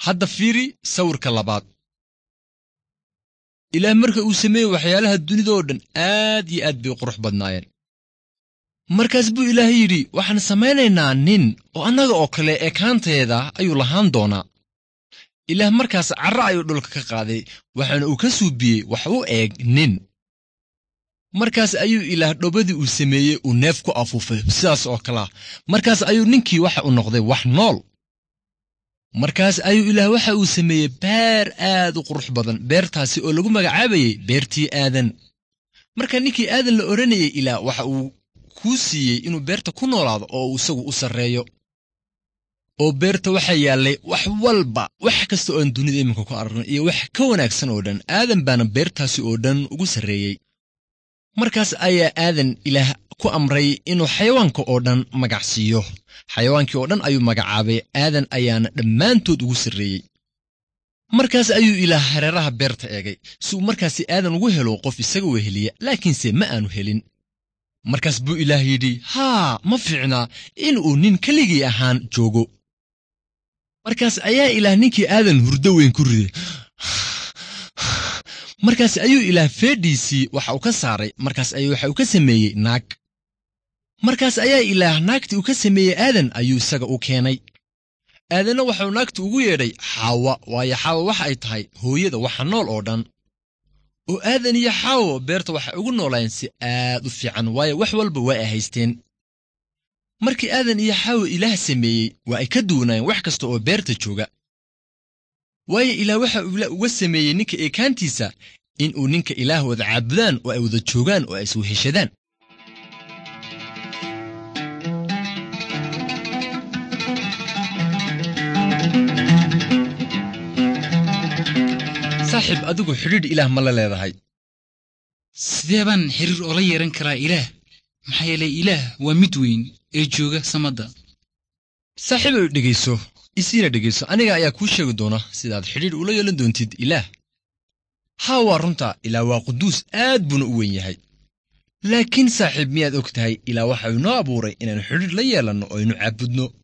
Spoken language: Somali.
hadda fiiri sawirka labaad ilaah marka uu sameeyey waxyaalaha dunidoo dhan aad iyo aad bay u qurux badnaayeen markaas buu ilaah yidhi waxaan samaynaynaa nin oo annaga oo kale ekaanteeda ayuu lahaan doonaa ilaah markaas carra ayuu dhulka ka qaaday waxaana uu ka suubiyey wax u eeg nin markaas ayuu ilaah dhobadii uu sameeyey uu neef ku afuufay sidaas oo kalea markaas ayuu ninkii waxa uu noqday wax nool markaas ayuu ilaah waxa uu sameeyey beer aad u qurux badan beertaasi oo lagu magacaabayey beertii aadan marka ninkii aadan la odhanayay ilaah waxa uu kuu siiyey inuu beerta ku noolaado oo uu isagu u sarreeyo oo beerta waxaa yaallay wax walba wax kasta oo aan dunida iminka ku aragno iyo wax ka wanaagsan oo dhan aadan baana beertaasi oo dhan ugu sarreeyey markaas ayaa aadan ilaah ku amray inuu xayawaanka oo dhan magac siiyo xayawaankii oo dhan ayuu magacaabay aadan ayaana dhammaantood ugu sarreeyey markaas ayuu ilaah hareeraha beerta eegay si uu markaasi aadan ugu helo qof isaga weheliya laakiinse ma aanu helin markaas buu ilaah yidhi haa ma fiicnaa inuu nin keligii ahaan joogo markaas ayaa ilaah ninkii aadan hurdo weyn ku riday markaas ayuu ilaah feedhiisii waxa uu ka saaray markaas ayuu waxa uu ka sameeyey naag markaas ayaa ilaah naagtii uu ka sameeyey aadan ayuu isaga u keenay aadanna waxauu naagti ugu yeedhay xaawa waayo xaawa waxa ay tahay hooyada waxa nool oo dhan oo aadan iyo xaawo beerta waxay ugu noolaayeen si aad u fiican waayo wax walba waa ay haysteen markii aadan iyo xaawo ilaah sameeyey waa ay ka duwanaayeen wax kasta oo beerta jooga waayo ilaah waxa uu uga sameeyey ninka eekaantiisa in uu ninka ilaah wada caabudaan oo ay wada joogaan oo ay isweheshadaan saaxiib adigu xidhiidh ilaah ma la leedahay sidee baan xiriir oola yeehan karaa ilaah maxaa yeelay ilaah waa mid weyn ee jooga samadda saaxiibow dhegayso isiina dhegayso aniga ayaa kuu sheegi doona sidaad xidhiidh ula yeelan doontid ilaah haa waa runta ilaah waa quduus aad buuna u weyn yahay laakiin saaxiib miyaad og tahay ilaah waxa uu inoo abuuray inaannu xidhiidh la yeelanno oo aynu caabudno